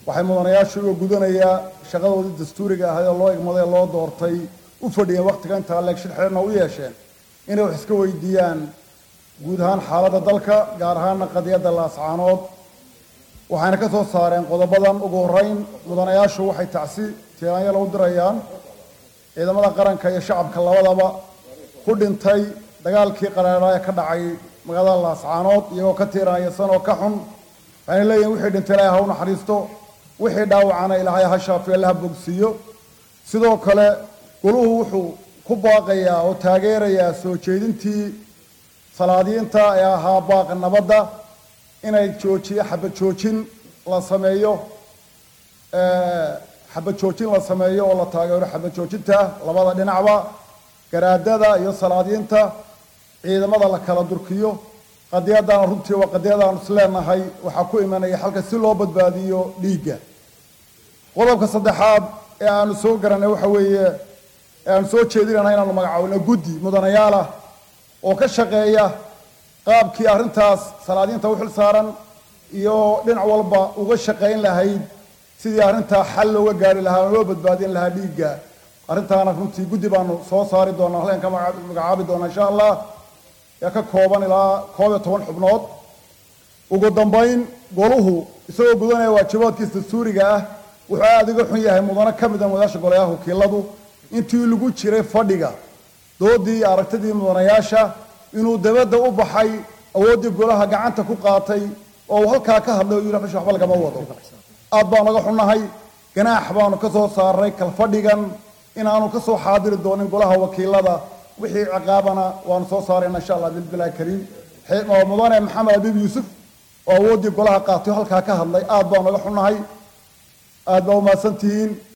waxay mudanayaashu uga gudanayaa shaqadoodii dastuuriga ahayd oo loo igmaday ee loo doortay u fadhiyeen wakhtiga intaa leegshir xeerna u yeesheen inay wax iska weydiiyaan guud ahaan xaaladda dalka gaar ahaana qadiyadda laascaanood waxayna ka soo saareen qodobadan ugu horreyn mudanayaashu waxay tacsi tiiraanyala u dirayaan ciidamada qaranka iyo shacabka labadaba ku dhintay dagaalkii qaraadhaa ee ka dhacay magaalada laascaanood iyagoo ka tiiraanyasan oo ka xun waxayna leeyihin wixii dhintay ilaahay ha u naxariisto wixii dhaawacana ilaahay ha shaafiyo alla ha bogsiiyo sidoo kale goluhu wuxuu ku baaqayaa oo taageerayaa soo jeedintii salaadiinta ee ahaa baaqa nabadda inay joojiyo xabad joojin la sameeyo xabad joojin la sameeyo oo la taageero xabad joojinta labada dhinacba garaadada iyo salaadiinta ciidamada la kala durkiyo qadiyadana runtii waa qadiyadaanu isleenahay waxaa ku imanaya xalka si loo badbaadiyo dhiigga qodobka saddexaad ee aanu soo garanay waxa weeye ee aanu soo jeedinayna inaanu magacaabino guddi mudanayaalah oo ka shaqeeya qaabkii arrintaas salaadiinta u xil saaran iyo dhinac walba uga shaqayn lahayd sidii arrintaa xal looga gaari lahaa oo loo badbaadin lahaa dhiigga arrintaana runtii guddi baanu soo saari doonaa halkan ka magacaabi doonaa insha allah ee ka kooban ilaa koob iyo toban xubnood ugu dambayn goluhu isagoo gudanaya waajibaadkiisa dastuuriga ah wuxuu aada uga xun yahay mudano ka mid a mudanayaasha golayaha wakiiladu intii lagu jiray fadhiga doodii iyo aragtidii mudanayaasha inuu dabadda u baxay awooddii golaha gacanta ku qaatay oo uu halkaa ka hadlay oo yidhi meesha waxba lagama wado aad baan naga xunnahay ganaax baanu ka soo saaray kalfadhigan inaanu ka soo xaadiri doonin golaha wakiilada wixii ciqaabana waanu soo saarayna insha allah bilbilahi kariim mudane maxamed abiib yuusuf oo awooddii golaha qaatay oo halkaa ka hadlay aad baan naga xunnahay aad baa umahadsantihiin